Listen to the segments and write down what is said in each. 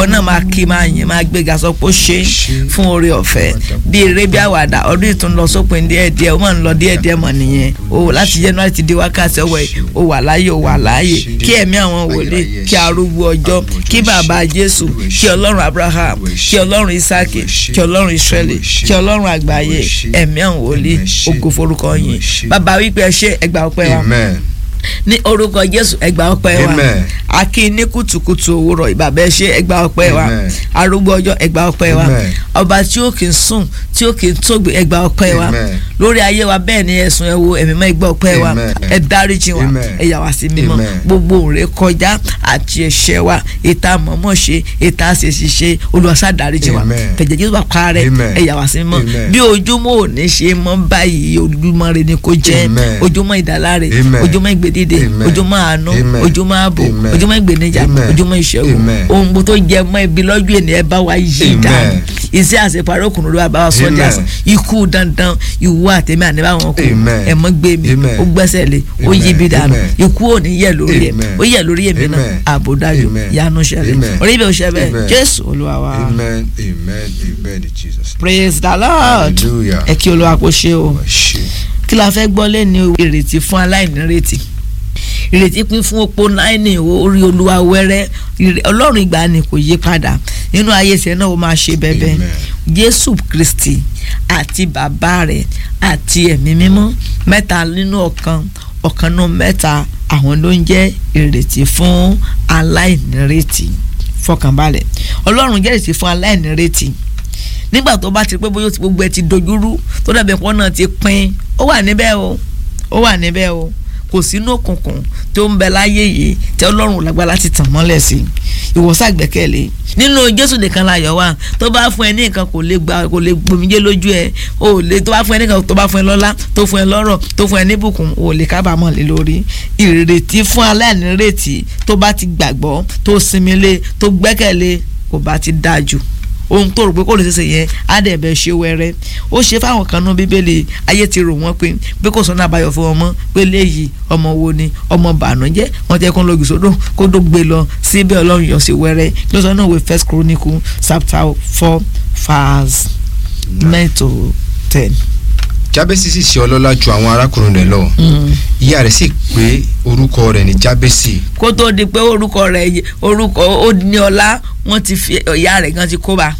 ìwọ náà máa kí máa yìn máa gbéga sọ pé ó ṣe fún oore ọ̀fẹ́ bí eré bí àwàdà ọdún ìtún lọ sópin díẹ̀ díẹ̀ ó máa ń lọ díẹ̀ díẹ̀ mọ̀ nìyẹn o láti January ti di wákàtí ọwọ́ ẹ̀ o wà láàyè o wà láàyè kí ẹ̀mí àwọn wòlíì kí arúgbó ọjọ́ kí bàbá Jésù kí ọlọ́run Abraham kí ọlọ́run Isaki kí ọlọ́run Israeli kí ọlọ́run àgbáyé ẹ̀mí àwọn wòlíì ògo forúkọ yín bàbá wípé ẹ ṣé ẹgbà ọpẹ́ wa amen ní orúkọ jésù ẹgbà ọpẹ́ wa Amen. akí ní kùtùkùtù òwúrọ̀ ìbàbẹ ṣe ẹgbà ọpẹ́ wa Amen. arúgbó ọjọ́ ẹgbà ọpẹ́ wa Amen. ọba tí ó kì í sùn tí ó kì í tógbè ẹgbà ọpẹ́ wa Amen. lórí ayé wa bẹ́ẹ̀ ni ẹ̀sùn ẹ̀wò ẹ̀mí mọ́ ẹgbà ọpẹ́ wa Amen. ẹ dáríjì wa Amen. ẹ yà wá sí mímọ́ Amen. gbogbo òǹrè kọjá àti ẹ̀ṣẹ̀ wa ìta mọ̀mọ́ ṣe ìta àṣeṣì ṣe olùwàsá dáríjì wa Amen. fẹ̀jẹ̀ jésù bá parẹ́ Amen. ẹ yà wá sí mímọ́ Amen. bí ojúmọ́ ò ní ṣe mọ́ báyìí ojúmọ́ rẹ ni kò jẹ́ Amen. ojúmọ́ ìdáláre Amen. ojúmọ́ ìgbèdìde Amen. ojúmọ́ àánú Amen. ojúmọ́ ààbò Amen. ojúmọ́ ìgbènijà Amen. ojúmọ́ ìṣẹ́gun Amen. ohun gbogbo tó jẹ mọ́ ibi lọ́jọ́ ènìyàn bá wa yí Amen. dànù iṣẹ́ àṣeparí òkùnrin ló wà bá wa sọ di Amen. àṣà ikú dandan ìwọ àtẹ̀mí àníbá wọn kù Amen. ẹ̀mọ́ gbé mi Amen. ó gbẹ́sẹ̀ lé ó yí Amen. ibi dànù Amen. ikú ò ní yẹ lórí ẹ̀ Amen. ó yẹ lórí èmi náà Amen. ààbò dájú Amen. yanu ṣẹlẹ̀ Amen. orí ibẹ̀ ò ṣẹ bẹ́ẹ̀ Amen. Jésù Olúwa wa amen amen amen in Jesus praise the Lord Hallelujah. ẹ kí Olúwa kó ṣe o ṣe kí la fẹ́ gbọ́ lẹ́ni ìrètí fún aláìnírètí ìrètí pín fún opó náírà orí olúwa wẹ́rẹ́ ìrè- ọlọ́run ìgbàanì kò yí padà nínú ayé tiẹ̀ náà ó máa ṣe bẹ́bẹ́ Amen. jésù kristi àti bàbá rẹ̀ àti ẹ̀mí mímọ́ mẹ́ta nínú ọ̀kan ọ̀kan náà mẹ́ta àwọn ló ń jẹ́ ìrètí fún aláìnírètí fọkànbalẹ̀ ọlọ́run jẹ́ ìrètí fún aláìnírètí nígbà tó bá ti pé bóyá ó ti- gbogbo ẹ ti dojúrú tó dàbí ẹ̀kọ́ náà ti pín ó wà níbẹ̀ o ó wà níbẹ̀ o kò sínú òkùnkùn tó ń bẹ láyé yìí tí ọlọ́run ò lágbára láti tàn mọ́lẹ̀ sí ìwòsàn àgbẹ̀kẹ̀lé nínú jésù nìkan láyọ̀ wà tó bá fún ẹ ní nǹkan kò lè gba kò lè gbòmìjẹ́ lójú ẹ o ò lè tó bá fún ẹ ní nǹkan tó bá fún ẹ lọ́lá tó fún ẹ lọ́rọ̀ tó fún ẹ níbùkún o ò lè kábàámọ̀ lé lórí ìrètí fún aláìnírètí tó bá ti gbàgbọ́ tó sinmi lé tó gbẹ́kẹ̀lé kò bá ti dáa jù ohun tó rò pé kò lè ṣeéṣe yẹn á dẹ̀ bẹ̀ ṣe wẹ́rẹ́ ó ṣe fáwọn kan nú bíbélì ayé ti rò wọ́n pé pé kò sọ́nà àbáyọ fún ọmọ pé léyìí ọmọ wo ni ọmọ bànújẹ́ wọ́n ti ẹ̀kọ́ lọ́gì sódò kó tó gbé lọ síbẹ̀ ọlọ́run yọ sí wẹ́rẹ́ ló sọ náà wé first chronicle chapter four verse nine to ten. jábẹ́sì sì ṣe ọlọ́lá ju àwọn arákùnrin rẹ̀ lọ ìyá rẹ̀ sì pé orúkọ rẹ̀ ní jábẹ́sì kó tó di pé orúkọ rẹ̀ yẹ- orúkọ ó ní ọlá wọ́n ti fi ìyá rẹ̀ gan ti kó bá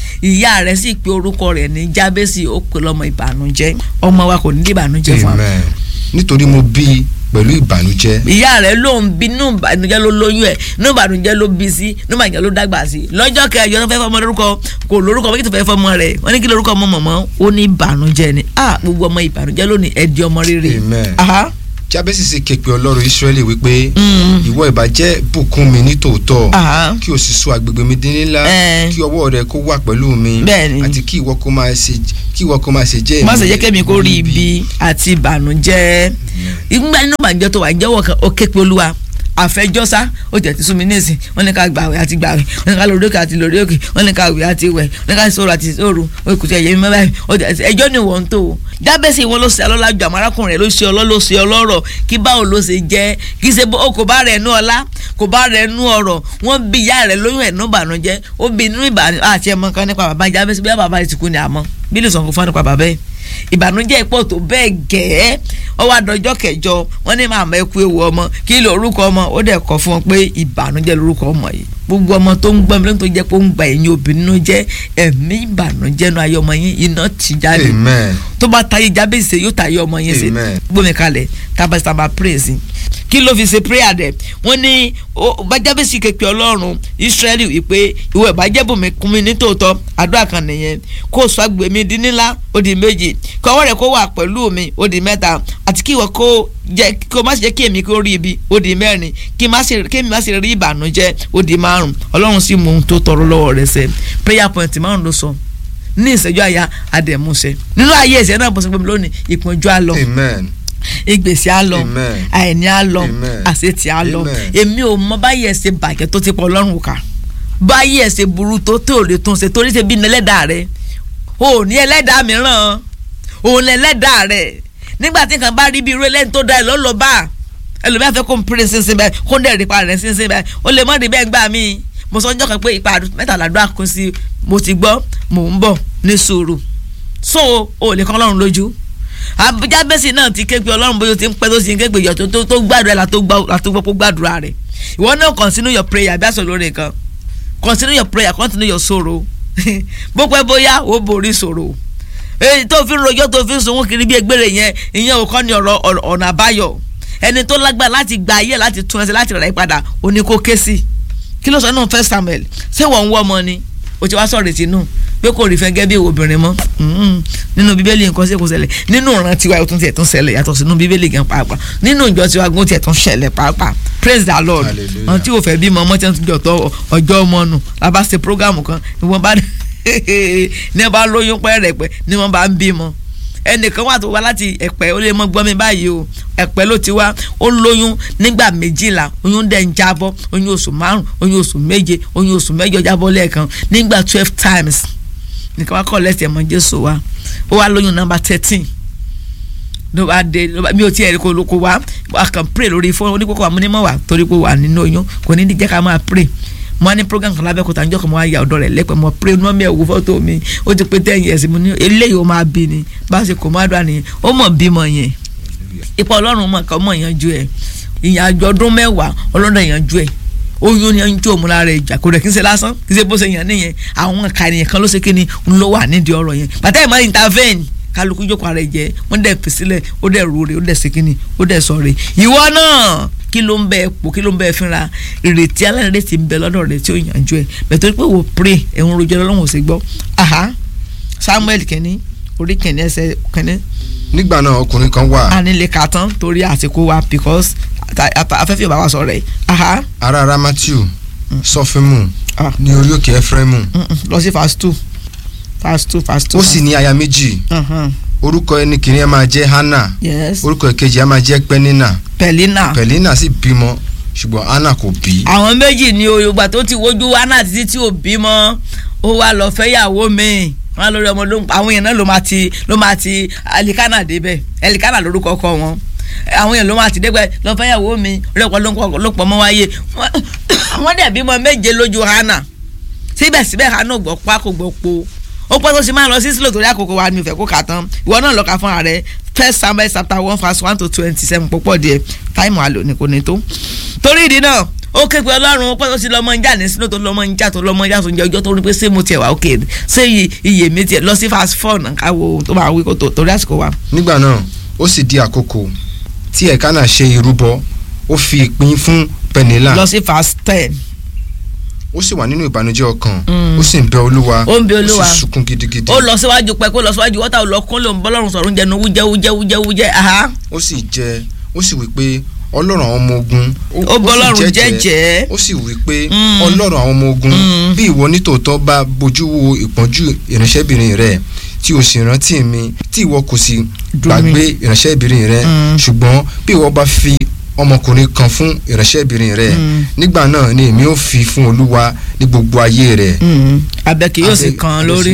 ìyá rẹ̀ sì pé orúkọ rẹ̀ ní jábẹ́sì ó pè lọ́mọ ìbànújẹ́ ọmọ wa kò ní di ìbànújẹ́ fún wa amen nítorí mo bí i pẹ̀lú ìbànújẹ́ ìyá rẹ̀ ló ń bí inú ìbànújẹ́ ló lóyún ẹ̀ inú ìbànújẹ́ ló bí sí inú ìbànújẹ́ ló dàgbà sí lọ́jọ́ kẹjọ tó fẹ́ fọmọ lórúkọ kò lórúkọ méjì tó fẹ́ fọmọ rẹ̀ wọ́n ní kí lórúkọ ọmọ mọ̀mọ́ ó ní ìbànújẹ́ ni ah gbogbo ọmọ ìbànújẹ́ lónìí ẹ di ọmọ rere Amen. aha jábẹ́sì sì ké pe ọlọ́run ísírẹ́lì wípé Mm. ìwọ ìbá jẹ́ bùkún mi ní tòótọ́ aha kí o sì sọ agbègbè mi dín ńlá Eh. kí ọwọ́ rẹ kó wà pẹ̀lú mi Bẹ́ẹ̀ni. àti kí ìwọ kó máa ṣe kí ìwọ kó máa ṣe jẹ́ má èmi ṣe jẹ́ kẹ́mi kó rí ibi àti ìbànújẹ́ ìgbà nínú ìbànújẹ́ tó wà jẹ́wọ́ kan ó ké pe olúwa àfẹjọ́sá ó jẹ́ ti sún mi nísìn wọ́n ní ká gbàwé àti gbàwé wọ́n ní ká lórí òkè àti lórí òkè wọ́n ní ká wé àti wẹ̀ wọ́n ní ká sọ̀rọ̀ àti sọ̀rọ̀ ó kùtù ẹ̀yẹ mi báyìí ó jẹ́ ti- ẹjọ́ ni wọ́n ń tó o jábẹ́sì wọn ló ṣe ọlọ́lá ju àmọ́ arákùnrin rẹ̀ ló ṣe ọlọ́ ló ṣe ọlọ́rọ̀ kí báwo ló ṣe jẹ́ kí ṣe bó- ó kò bá rẹ̀ nú ọlá kò bá rẹ̀ nú ọ̀rọ̀ wọ́n bí ìyá rẹ̀ lóyún ẹ̀ nú ìbànújẹ́ ó bí inú ìbànújẹ́ àti ẹ̀mọ́ kan nípa bàbá jábẹ́sì bí bàbá rẹ̀ ti kú ni àmọ́ bí lè sọ̀kún fún nípa bàbá yìí ìbànújẹ́ pọ̀ tó bẹ́ẹ̀ gẹ́ẹ́ ó wá dọjọ́ kẹjọ wọ́n ní màmá ẹ kú ewu ọmọ kí ló orúkọ ọmọ ó dẹ̀ kọ́ fún wọn pé ìbànújẹ́ lórúkọ ọmọ yìí gbogbo ọmọ tó ń gbọ́n mi lóun tó jẹ́ pé ó ń gba ẹ̀yìn obìnrin nínú jẹ́ ẹ̀mí ìbànújẹ́ nu ayé ọmọ yín iná ti jáde amen tó bá tayé jábèsè yóò tayé ọmọ yín sí Amen. gbómi kalẹ̀ tábàtàbà praise kí ló fi ṣe prayer dẹ̀ wọ́n ní ó- bá jábèsè kékeré ọlọ́run Ísírẹ́lì wípé ìwọ ìbàjẹ́ bùnmi kún mi ní tòótọ́ àdúrà kan nìyẹn kó o sọ agbè mi di ńlá ó di méjì kí ọwọ́ rẹ̀ kó wà pẹ̀lú mi ó di mẹ́ta àti kí ìwọ kó jẹ́ kó má ṣe jẹ́ kí èmi kó rí ibi ó di mẹ́rin kí má ṣe kí èmi má ṣe rí ìbànújẹ́ ó di márùn ọlọ́run sì mú ohun tó tọrọ lọ́wọ́ rẹ̀ ṣẹ prayer point márùn ló sọ ní ìṣẹ́jú àyà àdẹ̀múṣẹ nínú ayé ìṣẹ́ náà bó ṣe pé mi lónìí ìpọ́njú á lọ amen ìgbésí á lọ Amen. àìní á lọ Amen. àṣetì á lọ Amen. èmi ò mọ báyìí ẹ ṣe bàjẹ́ tó ti pọ̀ ọlọ́run kà báyìí ẹ ṣe burú tó tó lè tún ṣe torí ṣe bí ní ẹlẹ́dàá rẹ o ò ní ẹlẹ́dàá mìíràn òun ní ẹlẹ́dàá rẹ nígbà tí nǹkan bá rí bí irú ẹlẹ́ni tó da ẹ lọ́lọ́ bá ẹlòmíà fẹ́ kó n pèrè sínsìn bẹ́ẹ̀ kó n dẹ̀ rí pa rẹ̀ sínsìn bẹ́ẹ̀ o lè mọ́ rí bẹ́ẹ̀ gbà mí mo sọ ọjọ́ kan pé ipa mẹ́tàládùá kún sí mo ti gbọ́ mò ń bọ̀ ní sùúrù so o lè kọ́ ọlọ́run lójú jábẹ́sì náà ti ké pe ọlọ́run bóyá o ti ń pẹ́ tó ti ń ké pe ìyọ̀ tó tó gbàdúrà la tó gbọ́ kó gbàdúrà rẹ̀ ìwọ náà continue your prayer bí àṣọ lórí nǹkan continue your prayer continue your sorrow bó pẹ́ bóyá o borí sorrow èyí tó fi ń rojọ́ tó fi ń sunwó kiri bí egbére yẹn ìyẹn ò kọ́ ni ọ̀rọ̀ ọ̀nà àbáyọ ẹni tó lágbára láti gba ayé láti tún ẹsẹ̀ láti rẹ̀ padà ó ní kó ké sí kí ló sọ náà first samuel ṣé wọ́n ń wọ́ ọmọ ni o ti wá sọ̀rọ̀ ìtinú pé kò rí fẹ́ gẹ́ bí obìnrin mọ́ nínú bíbélì nǹkan ṣe kò ṣẹlẹ̀ nínú ìran tiwa ó tún tiẹ̀ tún ṣẹlẹ̀ yàtọ̀ sínú bíbélì gan pàápàá nínú ìjọ tiwa gan ó tiẹ̀ tún ṣẹlẹ̀ pàápàá praise the lord àwọn tí ò fẹ́ bímọ ọmọ tí wọ́n ti jọ̀tọ̀ ọjọ́ ọmọ nù la bá ṣe program kan ni wọ́n bá ní wọ́n bá lóyún pẹ́ẹ́rẹ́pẹ́ ni wọ́n bá ń bímọ ẹnìkan wà tó wá láti ẹ̀pẹ́ ó lè mọ́ gbọ́ mi báyìí o ẹ̀pẹ́ ló ti wá ó lóyún nígbà méjìlá oyún dẹ̀ ń jábọ́ oyún oṣù márùn oyún oṣù méje oyún oṣù mẹ́jọ jábọ́ lẹ́ẹ̀kan nígbà twelve times nìkan wá kọ́ lẹ́sẹ̀ mọ́ jésù wa ó wá lóyún nọ́mbà thirteen ló bá dé mi ò tiẹ̀ kó kó wá a kàn pray lórí fóònù oníkókó àmúnímọ̀ wà torí pé wà nínú oyún kò ní jẹ́ ká máa pray mo ní program kan lábẹ́kúta njọ́ kan mo wá ya ọ̀dọ́ rẹ̀ lẹ́pẹ́ mo pray ní ọmọ ẹ̀ wo fọ́tò mi ó ti pé ten years mo ní eléyìí ó máa bí ni bá a ṣe kò má dùn àníyàn ó mọ̀ bímọ yẹn ipa ọlọ́run mọ̀ kọ́ mọ̀ yanjú ẹ̀ ìyànjú ọdún mẹ́wàá ọlọ́run yanjú ẹ̀ oyún ni yanjú òun lára ìjà kò rẹ̀ kí n ṣe lásán kí n ṣe bó ṣe yàn nìyẹn àwọn kàníyàn kan ló ṣe kí ni ń ló wà nídìí ọ̀rọ̀ yẹn bàtà ìmọ̀ intervene kálukú jókòó ara ẹ̀ jẹ́ wọ́n dẹ̀ fi sílẹ̀ ó dẹ̀ rúure ó dẹ̀ ṣe kí ni ó dẹ̀ sọ̀rọ̀ ìwọ náà kí ló ń bẹ pò kí ló ń bẹ fínra ìrètí alárètí ń bẹ lọ́dọ̀ rẹ tí ó yànjú ẹ bẹ̀tẹ̀ torí pé wò pray ẹ̀hún rojọ́ lọ́wọ́ sí gbọ́ aha Samuel kẹ́ni orí kẹ́ni ẹsẹ̀ kẹ́ni. nígbà náà ọkùnrin kan wà. a nílé ka tán torí àsìkò wa because afẹ́fẹ́ ò bá wa sọ̀rọ̀ ẹ̀ aha. ará Rámátìù Sọfímù ní orí òkè Éfrémù. lọ sí fast two fast two fast two. ó sì ní aya méjì orúkọ ẹni kìíní ẹ máa jẹ́ Hánà yes orúkọ ìkejì ẹ máa jẹ́ Pẹ́nínà Pẹ̀línà Pẹ̀línà sì bímọ ṣùgbọ́n Hánà kò bí. àwọn méjì ni yorùbá tó ti wojú Hánà títí tí ò bímọ ó wá lọ fẹ́yàwó mi wọn lórí ọmọ ló ń pa àwọn èèyàn náà ló máa ti ló máa ti alikana débẹ̀ alikana lórúkọ ọkọ wọn àwọn èèyàn ló máa ti débẹ̀ lọ fẹ́yàwó mi rẹpọ ló pọ̀ mọ́ wáyé wọ́n dẹ̀ bímọ méje lójú Hánà síbẹ̀síbẹ̀ Hánà gbọ́ pa kò gbọ́ po ó pẹ́ tó ṣe máa lọ sí sílò torí àkókò wa mi ò fẹ́ kó kà tán ìwọ náà lọ ka fún ààrẹ first samuel chapter one verse one to twenty seven púpọ̀ díẹ̀ táìmù àlò ní kò ní tó. torí ìdí náà ó ké pe ọlọ́run ó pẹ́ tó ṣe lọ́mọ ń jà ní sílò tó lọ́mọ ń jà tó lọ́mọ ń jà tó ń jẹ ọjọ́ tó rí pé ṣé mo tiẹ̀ wá òkè ṣé iye mi tiẹ̀ lọ sí fast four náà káwo tó máa wí kó torí àsìkò wa. nígbà náà ó sì di àkókò tí ẹ̀kánà ṣe ìrúbọ ó fi ìpín fún Pẹ̀nílà lọ sí fast ten ó sì wà nínú ìbànújẹ́ ọkàn ó sì ń bẹ olúwa ó ń bẹ olúwa ó sì sunkún gidigidi ó lọ síwájú pẹ kó lọ síwájú wọ́tà lọ kún lòun bọ́lọ́run sọ̀rọ̀ oúnjẹ nu wújẹ́ wújẹ́ wújẹ́ wújẹ́ aha. ó sì jẹ ó sì wí pé ọlọ́run àwọn ọmọ ogun ó bọ́lọ́run jẹ́jẹ́ ó sì wí pé ọlọ́run àwọn ọmọ ogun bí ìwọ nítòótọ́ bá bójú wo ìpọ́njú ìránṣẹ́bìnrin rẹ tí o sì rántí mi tí ìwọ kò sì gbàgbé ìránṣẹ́bìnrin rẹ ṣùgbọ́n bí ìwọ bá fi ọmọkùnrin kan fún ìránṣẹ́bìnrin rẹ̀ nígbà náà ni èmi ò fi fún olúwa ní gbogbo ayé rẹ̀. abẹ́kì yóò sì kàn án lórí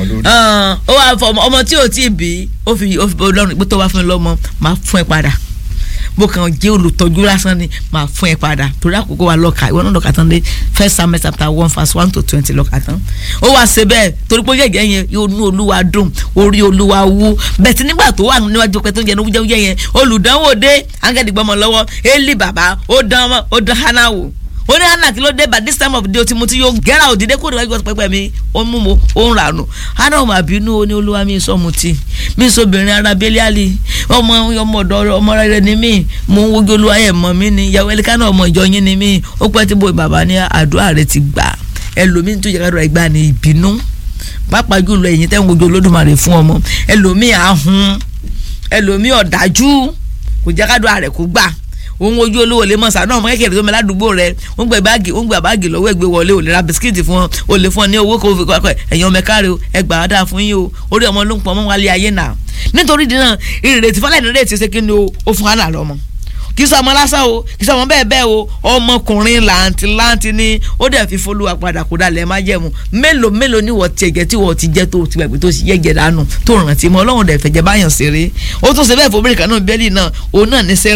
ó wà fọ ọmọ tí ò tí ì bí ó fi ó fi bọ́ lọ́rùn pé tó bá fún mi lọ́mọ máa fún ẹ padà bó kàn jẹ́ olùtọ́jú lásán ni máa fún ẹ padà torí àkókò wa lọ́ka ìwọ náà lọ́ka tán dé first samuel chapter one verse one to twenty lọ́ka tán ó wá ṣe bẹ́ẹ̀ torí pé yẹ̀yẹ́ yẹn yóò ní olúwa dùn orí olúwa wú bẹ́ẹ̀ tí nígbà tó wà níwájú pé tó ń jẹ ní wújẹ́wújẹ́ yẹn olùdánwò dé áńgẹ́dì gbọ́mọ lọ́wọ́ eli bàbá ó dán ó dán hánà wò ó ní hannah kí ló dé by this time of the day o ti mu ti yóò gẹ́ra òdìdé kó níwájú pẹ́pẹ́ mi ó mú mo ó ń rànù hannah ò mà bínú ó ní olúwa mi sọ mu ti mi sọ obìnrin ara bẹ́líàlì ọmọ ọmọ ọ̀dọ́ ọmọ rẹ ni mí mo ń wojú olúwa ẹ̀ mọ́ mi ni ìyàwó ẹlẹ́kánná ọmọ ìjọ yín ni mí ó pẹ́ tí bo bàbá ní àdúrà rẹ ti gbà ẹlòmíín tó yẹ ká dọ̀rọ̀ ìgbà ní ìbínú pàápàá jùlọ ẹ̀yin tẹ́ ń wojú olódùmarè fún ọmọ ẹlòmíín ahun ẹlòmíín ọ̀dájú kò jẹ́ ká dọ̀rọ̀ rẹ̀ kó gbà òun ojú olówó lè mọ̀ sáà náà ọmọ kékeré tó mẹ ládùúgbò rẹ ó ń gbẹ báàgì ó ń gbẹ báàgì lọ́wọ́ ẹgbẹ́ wọlé ò lè ra bisikíìtì fún ọ ò lè fún ọ ní owó kó fi kọ́ ẹ̀yìn ọmọ ẹ̀ka rẹ o ẹgbàá á dáa fún yín o orí ọmọ ló ń pọ̀ ọmọ wálé ayé náà nítorí dínà ìrètí fọlá ìrètí ṣe kí ni o ó fún hánà lọ́mọ kì í sọ ọmọ lásán o kì í sọ ọmọ bẹ́ẹ̀ bẹ́ẹ̀ o ọmọkùnrin làǹtí làǹtí ni ó dẹ̀ fi folúwa padà kó dalẹ̀ má jẹ̀mú mélòó mélòó ni wọ́n ti ẹ̀jẹ̀ tí wọ́n ti jẹ́ tó ti gbàgbé tó ti yẹ̀jẹ̀ dànù tó rántí mọ́ ọlọ́run dẹ̀ fẹ̀jẹ̀ báyàn ṣeré ó tún ṣe bẹ́ẹ̀ fún obìnrin kan náà bẹ́ẹ̀lì náà òun náà ní sarah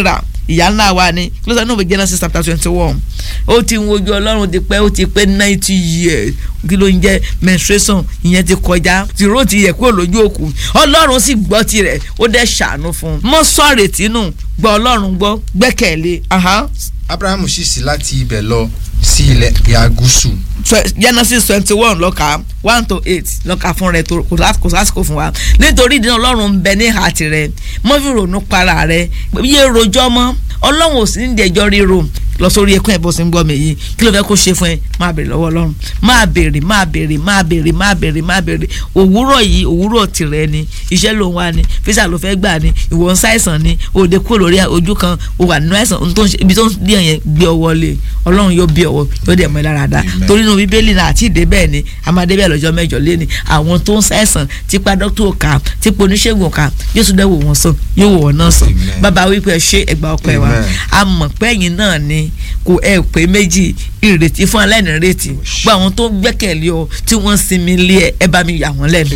ìyá ńlá wa ni kí ló sọ nínú Genesis chapter twenty one ó ti ń wojú ọlọ́run ti pẹ́ ó ti pé ninety years kí ló ń jẹ́ menstruation ìyẹn ti kọjá tìró ti yẹ kúrò lójú òkú ọlọ́run sì gbọ́ tirẹ̀ ó dẹ̀ ṣàánú fún un mọ́ sọ̀rọ̀ tínú gbọ́ ọlọ́run gbọ́ gbẹ́kẹ̀lé abrahamu sì sí láti ibẹ̀ lọ sí ilẹ̀ ìhà gúúsù Genesis twenty one lọ́ka one to eight lọ́ka fún rẹ kò sásìkò fún wa nítorí ìdíná ọlọ́run ń bẹ ní ìhà tirẹ̀ mọ́ fi ronú para rẹ yé rojọ́ mọ́ ọlọ́run ò sí ní ìdẹ́jọ́ ríro lọ sórí ẹkún ẹ bó ṣe ń gbọ́ mi yìí kí ló fẹ́ kó ṣe fún ẹ máa béèrè lọ́wọ́ ọlọ́run máa béèrè máa béèrè máa béèrè máa béèrè máa béèrè òwúrọ̀ yìí òwúrọ̀ tìrẹ ni iṣẹ́ ló ń wá ni fíṣà ló fẹ́ gbà ni ìwọ ń ṣàìsàn ni òde kúrò lórí ojú kan o wà nínú àìsàn ibi tó ń dí ẹ̀yẹn gbé ọwọ́ lé ọlọ́run yóò bí ọwọ́ yóò dẹ̀ mọ́ ẹ lára dá torí inú bíbélì náà àti ìdè bẹ́ẹ̀ ni a máa dé bẹ́ẹ̀ lọ́jọ́ mẹ́jọ lé ni àwọn tó ń ṣàìsàn tipa dókítà òkà tipa oníṣègùn òkà yóò tún dẹ́wò wọn sàn yóò wò wọn náà sàn bàbá wípé ṣé ẹgbà ọpẹ́ wa a mọ̀ pẹ́yìn náà ni kò ẹ pé méjì ìrètí fún aláìnírètí gbọ́ àwọn tó gbẹ́kẹ̀lé ọ tí wọ́n sinmi lé ẹ ẹ bá mi yà wọ́n lẹ́nu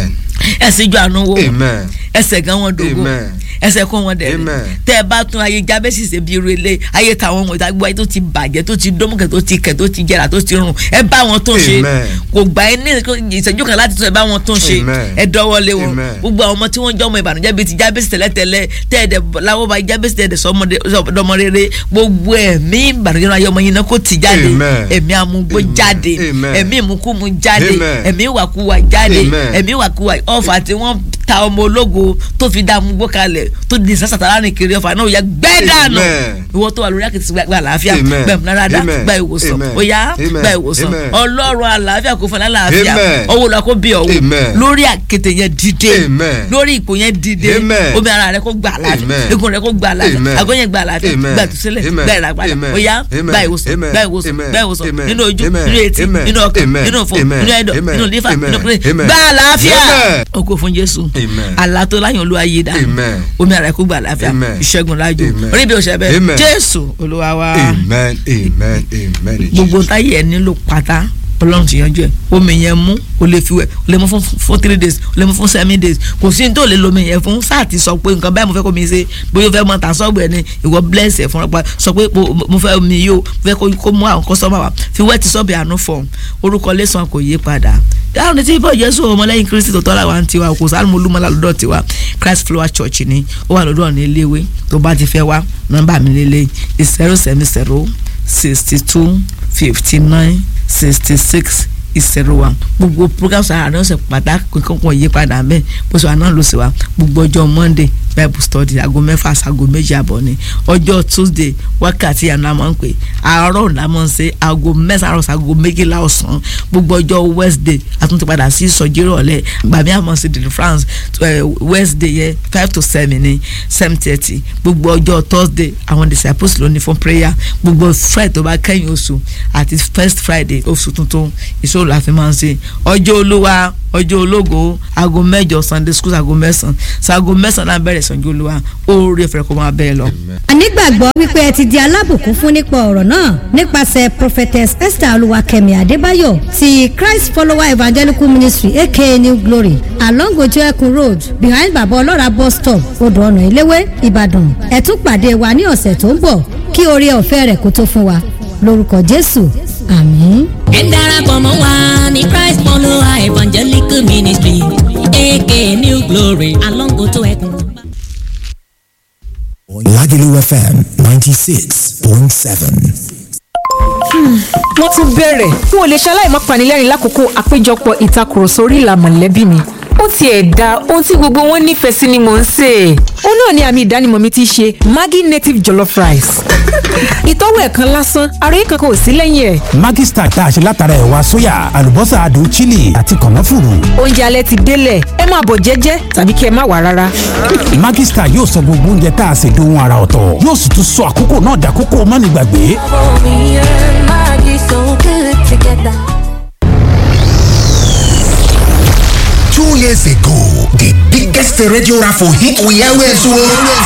ẹsẹ̀ ìjọ àánú wo ẹsẹ̀ gan wọn dogo ẹsẹ̀ kó wọn dẹ̀rẹ̀ tẹ́ ẹ bá tún ayé jábẹ́sì ṣe bí irele ayé táwọn ọmọ ìtagbọ́ ayé tó ti bàjẹ́ tó ti dómùkẹ́ tó ti kẹ̀ tó ti jẹrà tó ti rùn ẹ bá wọn tó ṣe kò gbà ẹ ní ìṣẹ́jú kan láti tún ẹ bá wọn tó ṣe ẹ dọ́wọ́lé wọn gbogbo àwọn ọmọ tí wọ́n jọ ọmọ ìbànújẹ́ bíi ti jábẹ́sì tẹ́lẹ̀tẹ́lẹ̀ tẹ́ ẹ̀ dẹ̀ láwọ́ bá jábẹ́sì tẹ́ ẹ̀ dẹ̀ sọmọ rere gbogbo ẹ̀mí ìbànújẹ́ náà ayé ọmọ yín náà kó ti jáde ẹ̀mí amúgbó jáde ẹ̀mí ìmúkúmu jáde ẹ̀mí ìwàkuwà jáde ẹ̀mí ìwàkuwà ọ̀fà tí wọ́n ta ọmọ ológo tó fi dá amúgbó kalẹ̀ tó di sásàtà láàrin kiri ọ̀fà náà ó yẹ gbẹ́ dànù ìwọ tó wà lórí àkìtì gba àlàáfíà gba ìmúnáradá gba ìwòsàn ó yá gba ìwòsàn ọlọ́run àlàáfíà kò fún ẹ lálàáfíà owó lọ kó bí ọwọ́ lórí àkìtì yẹn dìde lórí ipò yẹn dìde omi ara rẹ kó gbà àlàáfíà egun rẹ kó gbà àlàáfíà àgọ́ yẹn gbà àlàáfíà gbà tùsílẹ̀ gbà ìràpadà ó yá gba ìwòsàn gba ìwòsàn gba ìwòsàn nínú ojú nínú etí nínú ọkàn nínú òfò nínú ẹ̀dọ̀ nínú lífà nínú kúrẹ́ gbà àlàáfíà ó kó fún Jésù àlá tó láyàn olúwa yé dá omi ara kó gbà àlàáfíà ìṣẹ́gun lájò orí bí o ṣe bẹ́ẹ̀ Jésù olúwa wa amen amen amen gbogbo táyé ẹ nílò pátá ọlọ́run ti yanjú ẹ̀ omi yẹn mú o lè fi wẹ̀ o lè mú fún fún three days o lè mú fún seven days kò sí ní tó lè lomi yẹn fún sáà ti sọ pé nǹkan báyìí mo fẹ́ kó mi ṣe bóyá o fẹ́ mọ tàn sọ́ọ̀bù ẹ̀ ni ìwọ bless ẹ̀ fún ọ̀pá sọ pé mo fẹ́ omi yìí o mo fẹ́ kó mú àwọn kọ́sọ́mà wa fi wẹ́ ti sọ́ọ̀bù àánú fọ̀ orúkọ lẹ́sàn kò yí padà dáhùn ní tí bọ́ jésù ọmọlẹ́yìn kristi tó tọ́lá wa ń tiwa kò sáré mo lúmọ́lá lọ́dọ̀ tiwa christ flower church ni ó wà lọ́dọ̀ ní iléèwé tó bá ti fẹ́ wá nọ́mbà mi lélẹ̀ zero seven zero sixty two fifty nine sixty six ìṣẹ̀rọ wa gbogbo programs àárín ọ̀sẹ̀ pàtàkì kankan yí padà bẹ́ẹ̀ bó ṣe wà náà ló ṣe wá gbogbo ọjọ́ monday bible study aago mẹ́fà sago méjì àbọ̀ ni ọjọ́ tuesday wákàtí àná máa ń pè àárọ̀ la máa ń ṣe aago mẹ́sàn-án sago méjìlá ọ̀sán gbogbo ọjọ́ wednesday àtúntò padà sí ìsọjí ìrọ̀lẹ́ gbàmí àmọ́ sí deliverance wednesday yẹ five to seven ní seven thirty gbogbo ọjọ́ thursday àwọn disciples ló ní fún prayer gbogbo friday tó bá kẹ́yìn oṣù àti first friday oṣù tuntun ìṣòro la fi máa ń ṣe ọjọ́ olúwa ọjọ́ ológo aago mẹ́jọ sunday school aago mẹ́sàn-án sago mẹ́sàn-án náà bẹ̀rẹ̀ sànjú olúwa oore fẹ̀rẹ̀ kó máa bẹ́ẹ̀ lọ. ànígbàgbọ́ wípé ẹ ti di alábùkún fún nípa ọ̀rọ̀ náà nípasẹ̀ prophetess esther olúwakẹ́mi adébáyọ̀ ti christ follower evangelical ministry aka new glory along ojú ẹkùn road behind baba ọlọ́ra bus stop odò ọ̀nà ìléwé ìbàdàn ẹ tún pàdé wa ní ọ̀sẹ̀ tó ń bọ̀ kí oore ọ̀fẹ́ rẹ̀ kó tó fún wa lórúkọ jésù àmín. ẹ darapọ̀ mọ́ wa ní christ follower evangelical ministry aka new glory along ojú ẹkùn. Lagelu FM 96.7. wọ́n tún bẹ̀rẹ̀ n ò lè ṣaláì má panilẹ́rìn lákòókò àpéjọpọ̀ ìtakùrọ̀sọ orí ìlà mọ̀lẹ́bí mi ó tiẹ̀ da ohun tí gbogbo wọn nífẹ̀ẹ́ sí ni mò ń sè é ó náà ni àmì ìdánimọ̀ mi ti ṣe Maggi native jollof rice ìtọ́wò ẹ̀kan lásán ara yìí kankan ò sí lẹ́yìn ẹ̀. Maggi Star tá a ṣe látara ẹ̀wà sóyà àlùbọ́sà adùn chili àti kànáfùrù. oúnjẹ alẹ́ ti délẹ̀ ẹ máa bọ̀ jẹ́jẹ́ tàbí kí ẹ má wà rárá. Maggi Star yóò sọ gbogbo oúnjẹ tá a ṣe dohun ara ọ̀tọ̀ yóò sì tún sọ àkókò náà dàkókò mọ́nìgbàgbé. Two years ago, the biggest radio raffle hit we always won.